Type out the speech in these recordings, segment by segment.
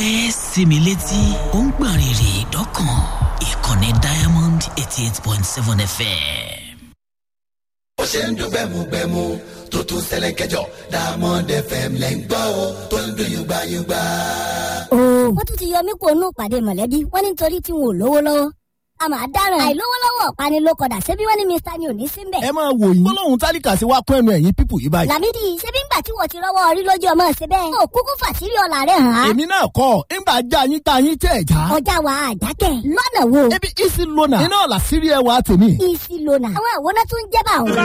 ẹ sinmi létí ó ń gbọ̀n rìrì dọ́kàn ìkànnì diamond eighty eight point seven fm. ó ṣe ń dún gbẹmugbẹmu tó tún ṣẹlẹ̀ kẹjọ Diamond FM lẹ́ ń gbọ́ o tó ń dún yùgbàyùgbà. wọ́n tún ti yọ mí kó nù pàdé mọ̀lẹ́bí wọ́n ní nítorí tí wọn ò lówó lọ́wọ́ a máa dáràn àìlówó lọ́wọ́ ọ̀pani ló kọ̀dà ṣebí wọ́n ní mr ni ò ní sí mbẹ̀. ẹ máa wò yín gbólóhùn tálíkà sí wa kún ẹnu ẹ̀yìn pípù yìí báyìí. làmídì ṣebí ńgbà tí wọ́n ti rọ́wọ́ orí lójú ọmọ ṣe bẹ́ẹ̀. ó kúkú fàṣírí ọ̀la rẹ̀ hàn án. èmi náà kọ́ ńgbà já yín tá yín tẹ̀ já. ọjà wa àjákẹ́ lọ́nà wo. ebi isi lona iná ọ̀la sírí ẹ wa tèmi. isi lona àwọn àwòrán tó ń jẹ́ bá òun.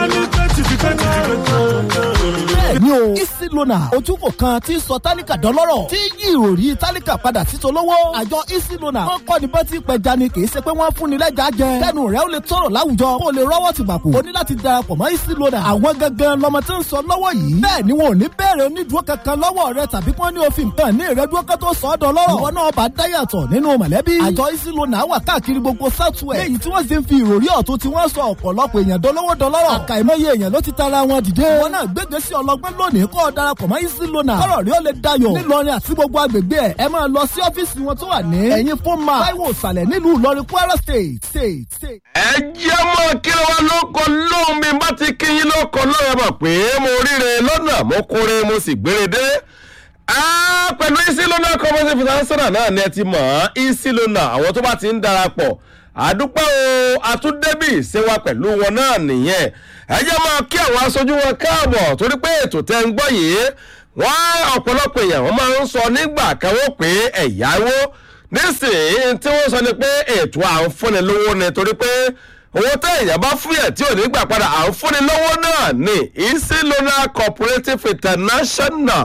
bẹ́ẹ̀ni o isi lona ojúkò kan tí ń sọ tálíkà dọ́lọ́rọ̀ tí yí ìròrí tálíkà padà sí tolówó. àjọ isi lona wọn kọ́ ni bọ́tí pẹja ni kì í ṣe pé wọ́n fún ni lẹ́jà jẹ. kẹ́nu rẹ̀ ó lè tọrọ láwùjọ kó o lè rọ́wọ́ ti bàkú. o ní láti darapọ̀ mọ́ isi lona. àwọn gangan lọmọ tí ń sọ lọ́wọ́ yìí. bẹ́ẹ̀ ni wọn ò ní bẹ̀rẹ̀ onídùúró kankan lọ́wọ́ rẹ tàbí kí wọ́n ní òfin nǹkan ní ìrẹ́dúró kan tó sọ ọ́ dọ́lọ́rọ̀. ìwọ náà bá dáyàtọ̀ nínú mọ̀lẹ́bí. àjọ isi lona wà káàkiri gbogbo southwest. léyìí tí wọ́n sì ń fi ìròrí ọ̀tún tí wọ́n sọ ọ̀pọ̀lọpọ̀ èèyàn dolówó dọlọ́rọ̀. àkàìmọye èèyàn ló ti tara wọn dìde. wọn náà gbégbé sí ọlọgbọ́n lónìí kó o darapọ̀ mọ́ isi lona. kọ́rọ̀ rí ó lè dayọ̀. nílọrin àti gbogbo agbègbè ẹ̀ ẹ máa lọ sí ọ́fíìsì wọn tó wà ní. ẹ̀yìn fún ma táíwò ìsàlẹ̀ nílùú ìlọrin kwara state state state. ẹ jẹ́ mọ́ kí ló wá lóko lóhùn mi bá ti kí yín lóko lóhùn ẹ mọ̀ pé mo ríre lọ́nà mo kóre mo sì gbére dé. Ah, pẹ̀lú isilona cooperative international náà ni ẹ ti mọ̀ ọ́ isilona àwọn tó bá ti ń darapọ̀ àdúpẹ́ o àtúndébì ṣe wa pẹ̀lú wọn náà nìyẹn ẹ jẹ́ máa kí àwọn aṣojú wọn káàbọ̀ torí pé ètò tẹ́ ń gbọ́ yìí wọ́n ọ̀pọ̀lọpọ̀ èèyàn wọ́n máa ń sọ nígbà kan wọ́n pé ẹ̀yáwó nísìnyí tí wọ́n sọ ni pé ètò à ń fúnni lówó ni torí pé owó tẹ èèyàn bá fún yẹn tí ò ní gbà padà à ń fúnni lówó náà ní easy loan cooperative international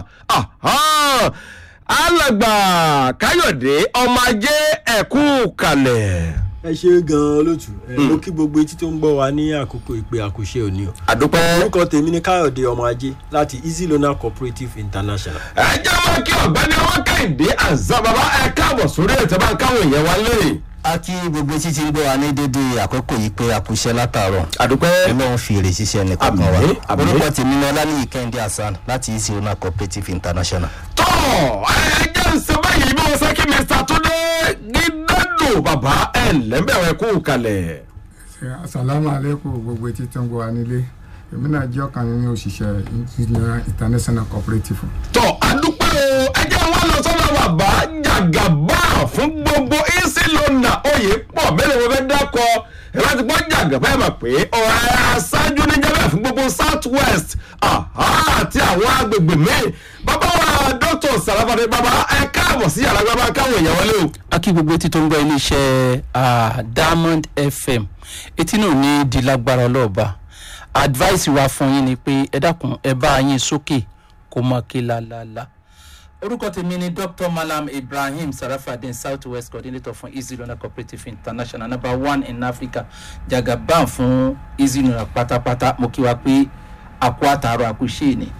alàgbà káyọ̀dé ọmọ ajé ẹ̀kú kalẹ̀. ẹ ṣe gan-an lótú ẹ mo kí gbogbo etí tó ń gbọ́ wa ní àkókò ìpè àkùṣe òní o. àdúpẹ́. orúkọ tèmi ni káyọ̀dé ọmọ ajé láti easy loan cooperative international. ẹ jẹ́ wọn kí ọ̀gbẹ́ni ọmọ kẹ́hìndé àzàbàbà ẹ káàbọ̀ sórí ètò bá ń káwọn èèyàn wá lé. a kí gbogbo etí tí ń gbọ́ wa ní dédé àkókò yìí pé a kú iṣẹ́ látàárọ̀ àdúpẹ́. ọlọ́run fi èrè ṣiṣẹ́ nìkan kan wa Àmín, àmín. orúkọ tèmi ni ọlálẹ́yìn kẹ́hìndé hasan láti easy owner cooperative international. tọ́ ẹ jẹ́ ń sọ báyìí bí wọ́n sọ kí mr túndé gídádò bàbá ẹ̀ lẹ́mbẹ̀rẹ̀ kú kalẹ̀. asalaamu aleykum gbogbo etí tó ń gbọ́ wa nílé èmi náà jẹ́ ọ̀kan nínú òṣìṣẹ́ engineer international cooperative. tọ́ àdúpẹ́ o ẹ jẹ́ wọn lọ sọ́dọ̀ bàbá jàgàbá fún gbogbo easy lona oyè pọ̀ mẹ́rin wọn fẹ́ dákọ̀ ẹ bá ti gbọ́ jàgàbá ẹ̀ mọ̀ pé ọ̀rẹ́ aṣáájú níjàmbá fún gbogbo south west àti àwọn agbègbè míì bàbá wa dr sarafade bàbá ẹ káàbọ̀ sí yàrá bàbá káwọn èèyàn wọlé o. a kí gbogbo etí tó ń gbọ́ iléeṣẹ́ ah, diamond fm etí náà ní di lágbára ọlọ́ọ̀ba advice wa fún yín ni pé ẹ dákun ẹ bá yín sókè kó mọ kí lálálá orúkọ tèmi ni dr malam ibrahim sarafadin south west coordinator fún easy loan cooperative international number one in africa jagaban fún easy loan pátápátá mo kí wa pé àkó àtàrọ àkúṣe ni.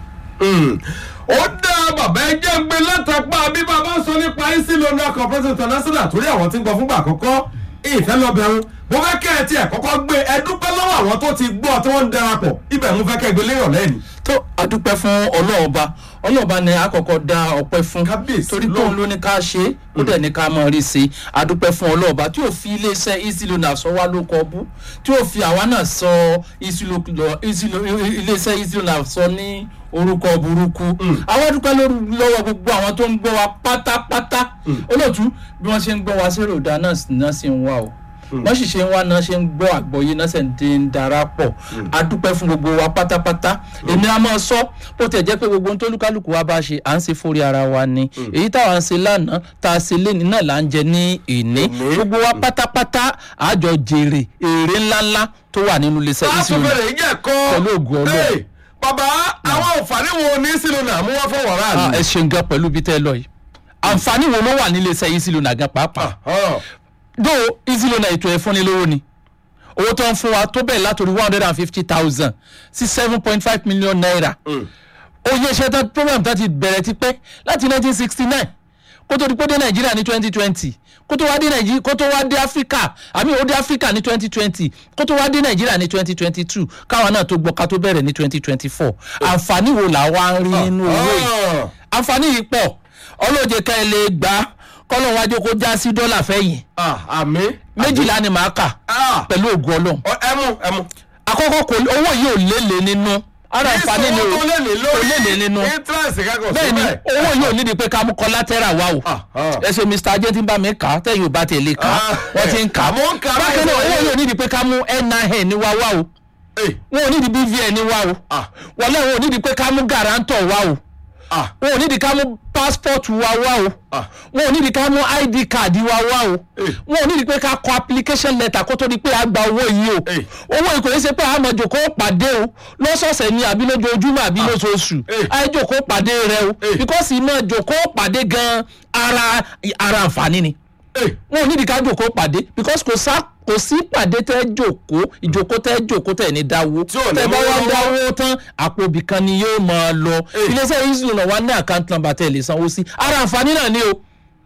ó dá bàbá ẹjẹ́ gbé látàpá bí bàbá sọ nípa easy loan cooperative international torí àwọn tí ń gbọ́ fúngbà àkọ́kọ́ ìfẹ́ lọ́bẹ̀rún mo fẹ́ kẹ́ ẹ tiẹ̀ kọ́kọ́ gbé ẹ dúpẹ́ lọ́wọ́ àwọn tó ti gbọ́ tí wọ́n ń darapọ̀ ibẹ̀ mo fẹ́ kẹ́ ẹ gbé léyọ̀ lẹ́yìn. tó adúpẹ́ fún ọlọ́ọ̀ba ọlọ́ọ̀ba ni àkọ́kọ́ dá ọpẹ́ fún Kábíyèsí torí Ọlọ́run. tóun ló ní ká ṣe é ó dẹ̀ ní ká mọ̀ rí sí i adúpẹ́ fún ọlọ́ọ̀ba tí ò fi iléeṣẹ́ easy loan sọ wá ló kọ bú tí ò fi àwa náà sọ Easy Lo- Lo- Easy Lo- iléeṣẹ́ easy loan sọ ní orúkọ burúkú àwọn adúpẹ́ lórí- lọ́wọ́ gbogbo àwọn tó ń gbọ́ wa pátápátá olóòtú bí wọ́n ṣe ń gbọ́ wa sí ròdà náà sì- náà sì ń wá o wọ́n sì ṣe ń wá náà ṣe ń gbọ́ àgbọ̀yé náà sì ń dín ń darapọ̀ adúpẹ́ fún gbogbo wa pátápátá èmi a máa sọ bó tẹ̀ jẹ́ pé gbogbo ohun tó lúkálùkù wa bá ṣe à ń ṣe fórí ara wa ni èyí táwa ń ṣe lánàá tá a ṣe léni náà là ń jẹ ní ìní gbogbo wa pátápátá àjọ jèrè èrè ńláńlá tó wà nínú iléeṣẹ́ láti ìṣirò bẹ̀rẹ̀ ìjẹ́ kọ́ Pẹ̀lú ògo Ọlọ́run. Hey, bàbá àwọn àǹfààní wo ní easy loan mú wá fún wàrà Ah, mi. ẹ ṣeun gan pẹ̀lú bí tẹ́ ẹ lọ yìí àǹfààní wo ló wà nílé iṣẹ́ yìí sílùú nàgán pàápàá do easy loan ètò ẹ̀ fúnni lówó ni owó tó ń fún wa tó bẹ̀rẹ̀ látòrí one hundred and fifty thousand sí seven point five million naira oye iṣẹ́ tán program tó ti bẹ̀rẹ̀ ti pẹ́ láti nineteen sixty nine kó tó di pé ó dé nàìjíríà ní twenty twenty kó tó wá dé nàìjíríà kó tó wá dé áfíríkà àmì ó dé áfíríkà ní twenty twenty kó tó wá dé nàìjíríà ní twenty twenty two káwa náà tó gbọ́ ká tó bẹ̀rẹ̀ ní twenty twenty four àǹfààní wo là wá ń rí nínú owó yìí àǹfààní yìí pọ̀ ọlọ́ọ̀jẹ̀ ká ẹ lè gbà kọ́lọ̀ wájú kó já sí dọ́là fẹ́yìn Ah, àmì. méjìlá ni màá kà Ah, pẹ̀lú ògùn ọlọ́run ọ- ẹmu ẹmu. àkọ́kọ́ kò owó yìí ò lélẹ̀ nínú ara àǹfààní ni ìṣòwò o tó lè ní kò lórí lélẹ̀ nínú interest kankan bẹ́ẹ̀ ni owó yìí ò nídìí pé ká mú collateral wá o Ah, ah. ẹ ṣe mr ajé tí ń bá mi kà á tẹ̀yìn ò bá tẹ̀lé kà á Ah. wọ́n ti ń kà á Àmọ́ ń kà á bákan náà báyìí. owó yìí ò nídìí pé ká mú nin wá wá o Eh, wọn ò nídìí bvn wá o Ah. wọlé wọn ò nídìí pé ká mú guarantor wá o ah, wọn ò nídìí ká mú passport wa wá o Ah. wọn ò nídìí ká mú id card wa wá o Eh. wọn ò nídìí pé ká kọ application letter kó tó di pé a gba owó yìí o Eh. owó yìí kò ní ṣe pé a máa jòkó pàdé o lọ́sọ̀ọ̀sẹ̀ ni àbí lójoojúmọ́ àbí lóṣooṣù Eh. a jòkó pàdé rẹ o Eh. because iná jòkó pàdé gan ara ara àǹfààní ni eh, wọn ò nídìí ká jòkó pàdé because kò sá kò sí pàdé tẹ jòkó ìjòkó tẹ jòkó tẹ ní dáwó Tí ò ní tẹ bá mú wá lọ́wọ́. dáwó tán àpò ibìkan ni yóò máa lọ Eh. iléeṣẹ́ ìṣúná náà wá ní àkáǹtì nọ́mbà tẹ̀ lè sanwó sí ara àǹfààní náà ni o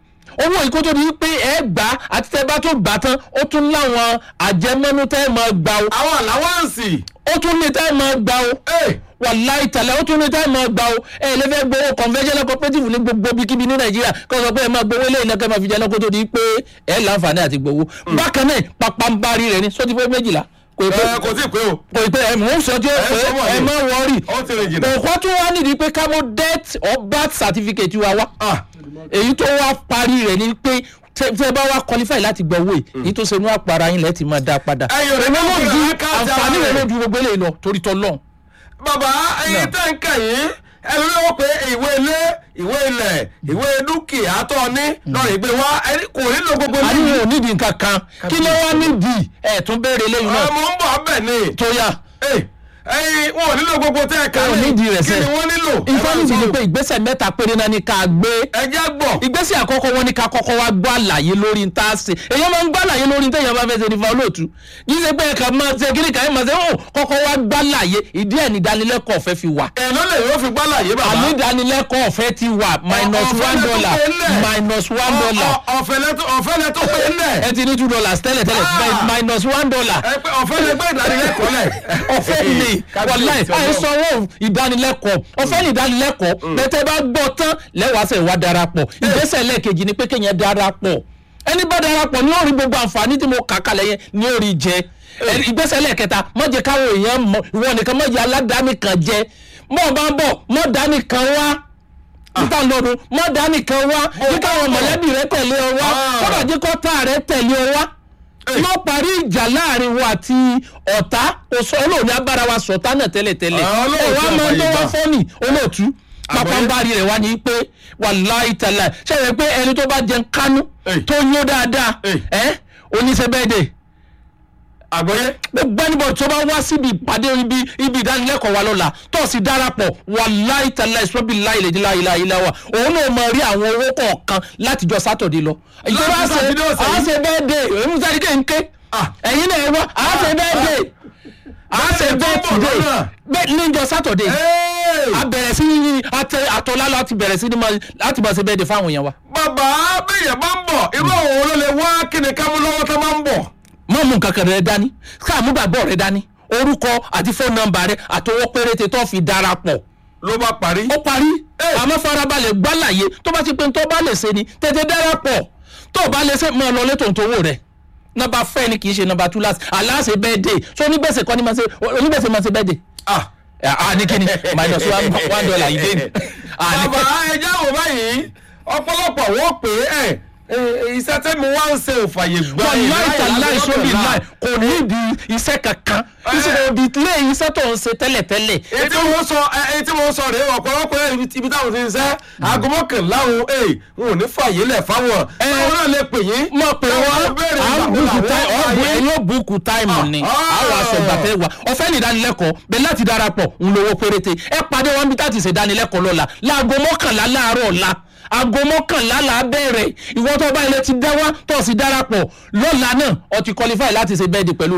owó ìkótó ni pé ẹ gbà á àti tẹ bá tó gbà á tán ó tún láwọn àjẹmọ́nú tẹ́ ẹ máa gbà o àwọn àláwáǹsì. ó tún ní tẹ́ ẹ máa gbà o Eh, wàláì tàlẹ́ ó tún ní tẹ́ ẹ máa gbà o ẹ lè fẹ́ gbowó conventional cooperative ní gbogbo ibikíbi ní nàìjíríà kó sọ pé ẹ máa gbowó ilé ìnáka máa fi jẹ́ lọ́kọ́ tó di pé ẹ láǹfààní àti gbowó bákan náà pàpàǹbarì rẹ̀ ní sọ́tí pé méjìlá kò ì pé eh, kò tí ì pé o. kò ì pé ẹ mò ń sọ tí ó Ẹ pé sọ wọ̀nyí. ẹ má wọrí ó ti rìn jìnnà. òkú tún wá nídìí pé ká mú death or birth certificate wa wá Ah, èyí tó wá parí rẹ̀ ni pé tẹ tẹ bá wá qualify láti gbọ́ owó yìí èyí tó ṣe ní àpárá yín lẹ́ẹ̀tì máa dá padà Ẹ̀yin ò ní èmi ló mọ̀ ju pé àkáǹtì àǹfààní ara rẹ̀ rẹ̀. ló ju gbogbo eléyìí lọ torí tọ́ lọ́n bàbá ẹyin tẹ́ ń kà yín ẹni ló pé ìwé ilé ìwé ilẹ̀ ìwé dúkìá tó ní lọ́rọ̀ ìgbé wa ẹni kò nílò gbogbo a ní níbi. wọn ò nídìí nǹkan kan kí ló wá nídìí ẹ̀ tún béèrè lẹ́yìn náà ọmọ ń bọ̀ bẹ̀ ni. tó yá Eh, ẹyin wọn ò nílò gbogbo tẹ́ ẹ̀ ká wọn ò nídìí rẹ̀ kí sẹ́ ni wọ́n nílò. ìfọ́nìtì ni pé ìgbésẹ̀ mẹ́ta péré náà ni ká gbé ẹ jẹ́ gbọ́. ìgbésẹ̀ àkọ́kọ́ wọn ni ká kọ́kọ́ wá gbọ́ àlàyé lórí ń tá a ṣe èèyàn máa ń gbọ́ àlàyé lórí ń tẹ̀yàn bá fẹ́ ṣe nífa olóòtú yìí ṣe pé ẹ̀ka máa ṣe kíní kan ẹ̀ máa ṣe ó kọ́kọ́ wá gbọ́ àlàyé ìdí ẹ̀ ní ìdánilẹ́kọ̀ọ́ ọ̀fẹ́ fi wà èèyàn lè yóò fi gbálà yé bàbá. àmì ìdánilẹ́kọ̀ọ́ ọ̀fẹ́ ti wà minus ọ̀fẹ́ one lẹ tó dollar pé ńlẹ̀. minus one dollar Ọ- ọ- ọ̀fẹ́ lẹ tó- ọ̀fẹ́ lẹ tó pé ńlẹ̀. ẹ ti ní two dollars tẹ́lẹ̀ tẹ́lẹ̀ Ah. minus one dollar ẹ pé ọ̀fẹ́ lẹ gbé ìdánilẹ́kọ̀ọ́ lẹ̀. ọ̀fẹ́ ni wàláì àyè sanwó ìdánilẹ́kọ̀ọ́ ọ̀fẹ́ ni ìdánilẹ́kọ̀ọ́ bẹ́tẹ̀ bá gbọ́ tán lẹ́wàásẹ̀ wá darapọ̀ ìgbésẹ̀ lẹ́ẹ̀kejì ni pé kéèyàn darapọ̀ ẹni bá darapọ̀ ní orí gbogbo àǹfààní tí mo kà kalẹ̀ yẹn ní orí jẹ Ẹni- ìgbésẹ̀ lẹ́ẹ̀kẹta má jẹ́ káwọn èèyàn mọ ìwọ nìkan má jẹ́ aládàáni kan jẹ mọ́ bá ń bọ̀ mọ́ dání kan wá níta lọ́dún mọ́ dání kan wá ní káwọn mọ̀lẹ́bí rẹ tẹ̀lé ọ wá Ah. kọ́dà jẹ́ kọ́tà rẹ tẹ̀lé ọ wá lọ parí ìjà láàrin wa àti ọ̀tá kò sọ olóòní agbára wa sọ̀tá náà tẹ́lẹ̀tẹ́lẹ̀ Ah, olóòtú ẹ wá máa ń tó wá àfàyè gbà. fọ́nì olóòtú Àgbọ̀yé. pápánbárì rẹ̀ wá ní pé wàláì tàlà ṣẹlẹ̀ pé ẹni tó bá jẹun kánú Ey. tó yó dáadáa Ey. ẹ oníṣẹ́ bẹ́ẹ̀ dé àgbọ̀yé. gbogbo ẹnibọ̀ tó bá wá síbi ìpàdé ibi ibi ìdánilẹ́kọ̀ọ́ wa lọ́la tó sì darapọ̀ wàláì tàlà ìṣọ́bí láìlè láìlà ilà wa òun náà máa rí àwọn owó kọ̀ọ̀kan látijọ́ sátọ̀dé lọ. ìjọba Láti ṣe Sátidé ọ̀sẹ̀ àá yìí. ṣe bẹ́ẹ̀ dé èmi sáré kéńké Ah. ẹ̀yin náà ẹ wá àá ṣe bẹ́ẹ̀ dé àá ṣe Bẹ́ẹ̀ tó bẹ́ẹ̀ ń bọ̀ tìdé lọ́nà. bẹ́ẹ̀ níjọ́ sátọ̀dé Hey! a bẹ̀rẹ̀ sí ní àtẹ àtọ́lá láti bẹ̀rẹ̀ sí ní máa láti máa ṣe bẹ́ẹ̀ de fáwọn èèyàn wa. bàbá bẹ́yẹn bá ń bọ̀ irú àwọn wo ló lè wá kí ni ká mú lọ́wọ́ tó máa ń bọ̀. mọ́ mú nǹkan kan rẹ dání káàmú gbàgbọ́ rẹ dání orúkọ àti fóònù nọ́mbà rẹ àtọwọ́ péréte tó fi darapọ̀ ló bá parí. ó parí Ẹ. àmọ́ farabalẹ̀ gbálàyé tó bá ti pé tó bá lè ṣe ni tètè darapọ̀ tó bá lè ṣe máa lọ létò ìtòwò rẹ̀ nọ́mbà fẹ́ ni kì í ṣe nọ́mbà túláàsì aláṣẹ bẹ́ẹ̀ dé so onígbèsè kọ́ ni máa ṣe onígbèsè máa ṣe bẹ́ẹ̀ dé. Ah. a ní kíni minus one one dollar yìí dé ni. Ah, ní- bàbá ẹja wò báyìí ọ̀pọ̀lọpọ̀ wọ́n pè é ẹ̀ iṣẹ́ tẹ́mi wá ń ṣe òfàyè gbà wọ́n láì tà láì sóbì láì kò nídìí iṣẹ́ kankan iṣẹ́ òbí lé iṣẹ́ tó ń ṣe tẹ́lẹ̀tẹ́lẹ̀ èyí tí mo sọ èyí tí mo sọ rèé ọ̀pọ̀lọpọ̀ ẹ̀ ibi táwọn ti ń ṣe aago mọ́kànlá òun ẹ̀ n ò ní fàyè lẹ̀ fáwọn Ẹ. táwọn náà lè pè yín. mọ̀ pé táwọn wọ́n béèrè à ń ìgbà wo bùkù làwọn táì fàyè. ọ̀gbìn ẹ̀yìn ó bùkù táìmù ni Ah. àwọn aṣọ ìgbàfẹ́ wa ọ̀fẹ́ ní ìdánilẹ́kọ̀ọ́ bẹ́ẹ̀ láti darapọ̀ ń lówó péréte ẹ pàdé wọn bí táti ṣe ìdánilẹ́kọ̀ọ́ lọ́la láago mọ́kànlá láàárọ̀ ọ̀la aago mọ́kànlá là á bẹ̀rẹ̀ ìwọ tó bá ilẹ̀ ti dá wá tó sì darapọ̀ lọ́la náà ọ ti qualify láti ṣe bẹ́ẹ̀dì pẹ̀lú wa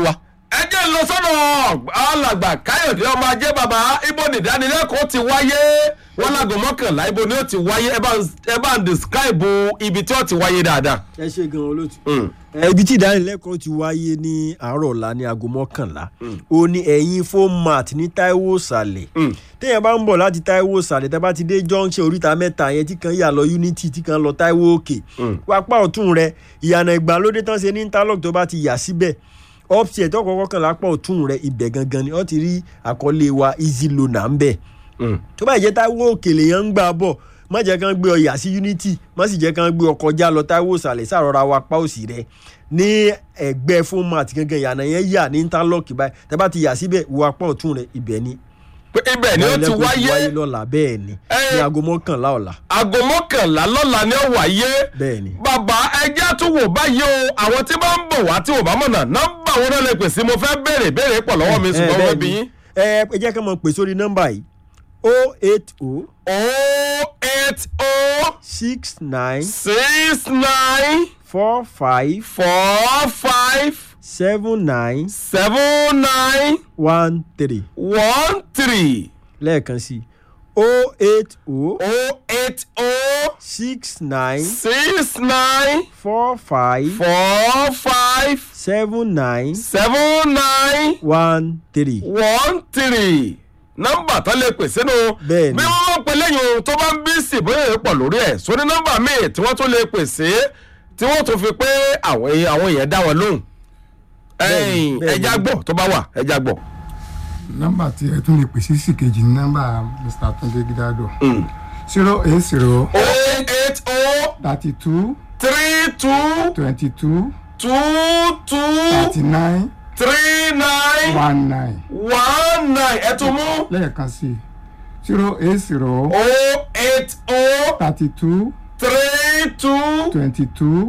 ẹ jẹ́ ń lọ sọ́dọ̀ alàgbà káyọ̀dé ọmọ ajé bàbá ibo nìdánilẹ́kọ̀ọ́ ti wáyé wọn lágò mọ́kànlá ibo ni ó ti wáyé ẹ bá ń- ẹ bá ń describe ibi tí ó ti wáyé dáadáa. ẹ ṣe gan olóòtú. Mm. ẹ, ibi tí ìdánilẹ́kọ̀ọ́ ti wáyé ní àárọ̀ ọ̀la ní aago mọ́kànlá ó ní ẹ̀yìn format ní taiwo sàlẹ̀ téèyàn bá ń bọ̀ láti taiwo sàlẹ̀ tẹ́ bá ti dé junction oríta mẹ́ta yẹn tí kan yà lọ unity tí kan lọ taiwo òkè wápá ọ̀tún rẹ ìyànà ìgbàlódé tán ṣe ní interlock tó bá ti yà síbẹ̀ upstairs tó kọ́kọ́ kàn lápá ọ̀tún rẹ ibẹ̀ gangan ni wọ́n ti rí àkọlé wa easy loaner ń bẹ̀ tó bá jẹ́ táwọn òkèlè yẹn ń gbà bọ̀ má jẹ́ kán gbé ọyà sí unity má sì jẹ́ kán gbé ọkọ̀ já lọ táwọn òsàlẹ̀ sàrọ̀ra wa pa òsì rẹ̀ ní ẹgbẹ́ format gangan ìyànà yẹn yà ní interlock báyìí tẹ́ bá ti yà síbẹ̀ wo apá ọ̀tún rẹ̀ ibẹ̀ ni. pé ibẹ̀ ni ó ti wáyé lọ́la bẹ́ẹ̀ ni Eh. ní aago mọ́kànlá ọ̀la aago mọ́kànlá lọ́la ni ó wáyé. bẹ́ẹ̀ ni. bàbá ẹjẹ́ tún wò báyìí o àwọn tí bá ń bọ̀ wá tí ò bá mọ̀nà nọ́mbà wọn náà lè pè sí mo fẹ́ béèrè béèrè pọ̀ lọ́wọ́ mi Eh, ṣùgbọ́n bẹ́ẹ̀ wọ́n bí ni. yín. ẹ ẹ jẹ́ ká mọ̀ pè sórí nọ́mbà yìí o eight o oh eight oh six nine six nine four five four five seven nine seven nine one three one three lẹ́ẹ̀kan sí o eight o oh eight oh six nine six nine four five four five seven nine seven nine one three. one three nọ́mbà tó lè pè sínú Bẹ́ẹ̀ni. bí wọ́n bá pe lẹ́yìn ohun tó bá ń bí sí bóyá èèyàn pọ̀ lórí ẹ̀ sóní nọ́mbà míì tí wọ́n tún lè pè sí tí wọ́n tún fi pé àwọn èèyàn àwọn èèyàn dá wọn lóhùn Bẹ́ẹ̀ni, ẹ̀yìn bẹ́ẹ̀ni. ẹja gbọ́ tó bá wà ẹja gbọ̀. nọ́mbà tí ẹ tún lè pè sí sí kejì ní nọ́mbà mr tunde gidado zero eight zero oh eight oh thirty two three two twenty two two two thirty nine three nine one nine one nine ẹ tún mú lẹ́ẹ̀kan sí zero eight zero oh eight oh thirty two three two twenty two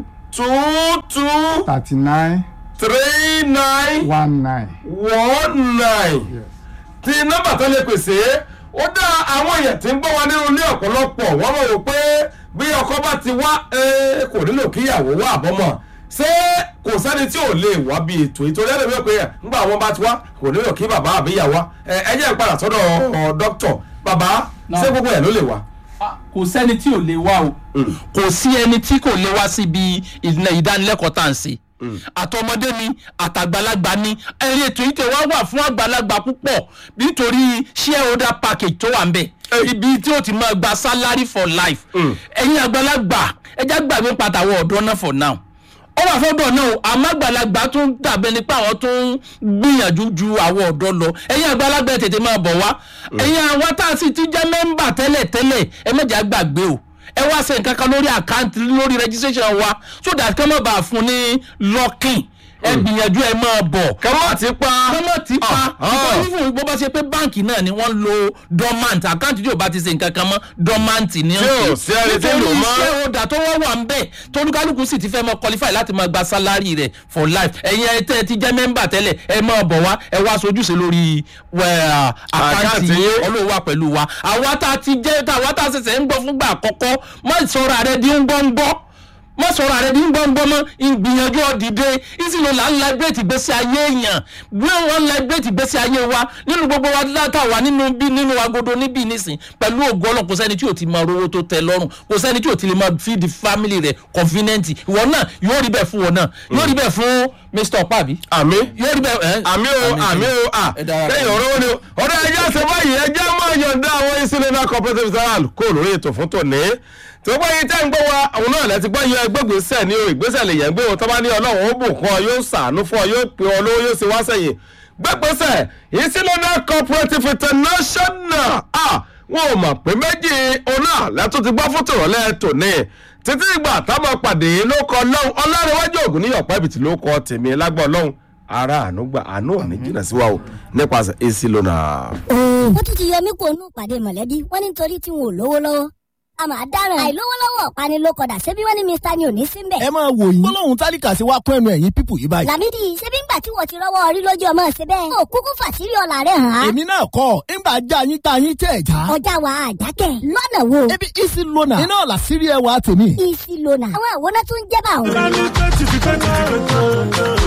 two two thirty nine three nine one nine. one nine tí nọ́mbà tó lè pèsè ó dá àwọn èèyàn tí ń gbọ́ wa nínú ilé ọ̀pọ̀lọpọ̀ wọ́n mọ̀ wò pé bí ọkọ bá ti wá eh, kò nílò kíyàwó wá àbọ̀mọ̀ ṣé kò sẹ́ni tí ò lè wá bí ètò ìtòrí ẹ̀rọ mi pé ńgbà wọn bá ti wá kò nílò kí bàbá àbí ìyàwó wá ẹ ẹ jẹ́ ìpadà sọ́dọ̀ ọ̀, dókítọ̀ bàbá ṣé gbogbo ẹ̀ ló lè wá. Ah, kò sẹ́ni tí ò lè wá o kò sí ẹni tí kò lè wá síbi ìdílé- ìdánilẹ́kọ̀ọ́ tá à ń ṣe àtọmọdé ni àtàgbàlagbà ni ẹ̀rí ètò yìí tẹ̀ wá wà fún àgbàlagbà púpọ̀ nítorí shareholder package tó wà ń bẹ̀ ibi tí ó ti máa gba salary for life ẹ̀yin àgbàlagbà ẹja gbàgbé pàtàkì ọ̀dọ́ náà for now ó wà fọ́dọ̀ náà o àmọ́ àgbàlagbà tún dàbẹ́ ni pé àwọn tó ń gbìyànjú ju àwọn ọ̀dọ́ lọ ẹ̀yin àgbàlagbà ẹ̀ tètè máa bọ̀ wá ẹ̀yin àwọn tá a sì ti jẹ́ mẹ́mbà tẹ́lẹ̀ tẹ́lẹ̀ ẹ mẹ́jà gbàgbé o ẹ wá ṣe nǹkan kan lórí àkáǹtì lórí registration wa so that kí wọ́n má bàa fún ní locking ẹ gbìyànjú ẹ máa bọ̀ kẹ́mọ́ ti pa kọ́mọ̀ tí pa Ah, ah. nítorí fún bó bá ṣe pé báǹkì náà ni wọ́n lo dormant àkáǹtì tí ò bá ti ṣe nǹkan kan mọ́ dormant ni Tí ò sí ẹni tí ń lò mọ́. iṣẹ́ ọ̀dà tó wọ́n wà ń bẹ̀ tolúkálùkù sì ti fẹ́ mọ qualify láti máa gba salary rẹ̀ for life ẹ̀yin ẹ tẹ́ ẹ ti jẹ́ mẹ́mbà tẹ́lẹ̀ ẹ máa bọ̀ wá ẹ wá sojúṣe lórí wẹ̀, àkáǹtì Àkáǹtì yín yín. olówó wa pẹ̀lú wa àwa tá a ti jẹ́ tá àwa tá a ṣẹ̀ṣẹ̀ ń gbọ́ fúngbà àkọ́kọ́ má sọ̀rọ̀ àrẹ di ń gbọ́ ń gbọ́ má sọ̀rọ̀ àrẹ ní gbọ́ngbọ́n mọ́ ìgbìyànjú ọ̀dìde ìsìlò là ń láìbírètì gbèsè ayé èèyàn bí wọ́n ń láìbírètì gbèsè ayé wa nínú gbogbo wa látà wà nínú bí nínú agodo níbí nísìn pẹ̀lú ògo ọlọ́run kò sẹ́ni tí ò ti máa rówó tó tẹ lọ́rùn kò sẹ́ni tí ò ti lè máa feed family rẹ̀ convenient ìwọ náà yóò rí bẹ́ẹ̀ fún wọn náà yóò rí bẹ́ẹ̀ fún mr opabi àmì yóò rí bẹ́ẹ̀ ẹ́ àmì o àmì o à ẹ dára lẹ́yìn ọ̀rọ̀ wọn ni o ọ̀rọ̀ ẹja ṣe báyìí ẹja máa yọ̀ǹda àwọn ìsìlẹ̀nà cooperative zaral kó lórí ètò fún tòní tó gbọ́ yín tẹ́ ń gbọ́ wa àwọn náà lẹ́ti gbọ́ yín ẹgbẹ́gbèsẹ̀ ní o ìgbésẹ̀ lè yẹn gbé wọn tó bá ní ọlọ́run ó bùn kún ọ yóò sàánú fún ọ yóò pè ọ lówó yóò sì wá sẹ́yìn gbẹ́gbèsẹ̀ ìsìlẹ̀nà cooperative international ah wọn ò mọ̀ pé méjì ọ̀nà lẹ́tọ́ ti gbọ́ fún tòrọ̀lẹ́ tòní títí ìgbà táwọn pàdé ló kọ lọ́hùn ọlọ́runwájú ògùn níyọ̀ pẹ́bìtì ló kọ tèmi lágbọ́ lọ́hùn ara àánú gbà àánú ò ní jìnnà sí wa o nípasẹ̀ èsì lónà. wọ́n tún ti yọ mí kó nù pàdé mọ̀lẹ́bí wọ́n ní nítorí tí wọn ò lówó lọ́wọ́ a máa dáràn àìlówó lọ́wọ́ ọ̀pani ló kọ̀dà ṣebí wọ́n ní mr ni ò ní síbẹ̀. ẹ máa wò yín gbólóhùn tálíkà sí wa kún ẹnu ẹ̀yìn pípù yìí báyìí. làmídì ṣebí ńgbà tí wọ́n ti rọ́wọ́ orí lójú ọmọ ṣe bẹ́ẹ̀. ó kúkú fàṣírí ọ̀la rẹ̀ hàn án. èmi náà kọ́ ńgbà já yín tá yín tẹ̀ já. ọjà wa àjákẹ́ lọ́nà wo. ebi isi lona iná ọ̀la sírí ẹ wa tèmi. isi lona àwọn àwòrán tó ń jẹ́ bá òun. bẹ́ẹ̀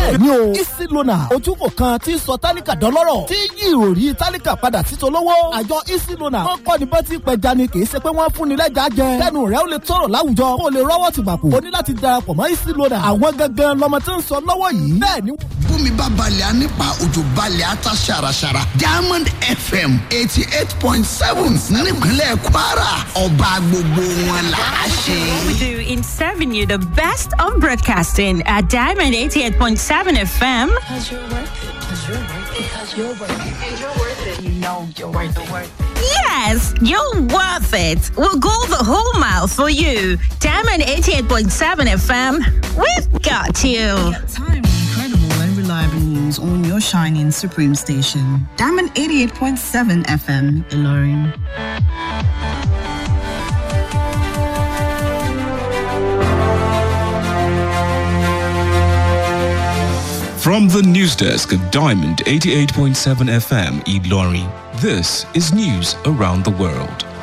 bẹ́ẹ̀ ni o easy loaner ojúkò kan tí ń sọ tálíkà dọ́lọ́rọ̀ tí yí ìròrí tálíkà padà sí tolówó àjọ easy loaner wọ́n kọ́ ni bá ti pẹja ni kì í ṣe pé wọ́n fún ni lẹ́jà jẹ kẹ́nu rẹ̀ ó lè tọrọ láwùjọ kó o lè rọ́wọ́ ti bàkú o ní láti darapọ̀ mọ́ easy loaner àwọn gangan lọmọ tí ń sọ lọ́wọ́ yìí bẹ́ẹ̀ ni bómi bá balẹ̀ á nípa òjò balẹ̀ á ta ṣàràṣàrà diamond fm eighty eight point seven nípínlẹ̀ kwara ọba gbogbo wọn là á ṣe. We do in serving you the best of broadcasting at Diamond 88.7 FM. Because you're worth it. Because you're worth it. Because you're worth it. And you're worth it. You know you're worth the worth. Yes, you're worth it. We'll go the whole mile for you. Diamond 88.7 FM. We've got you. Time incredible and reliable news on your shining Supreme station. Diamond 88.7 FM, Ilorin. From the news desk of Diamond 88.7 FM, Eid Lorry, this is news around the world.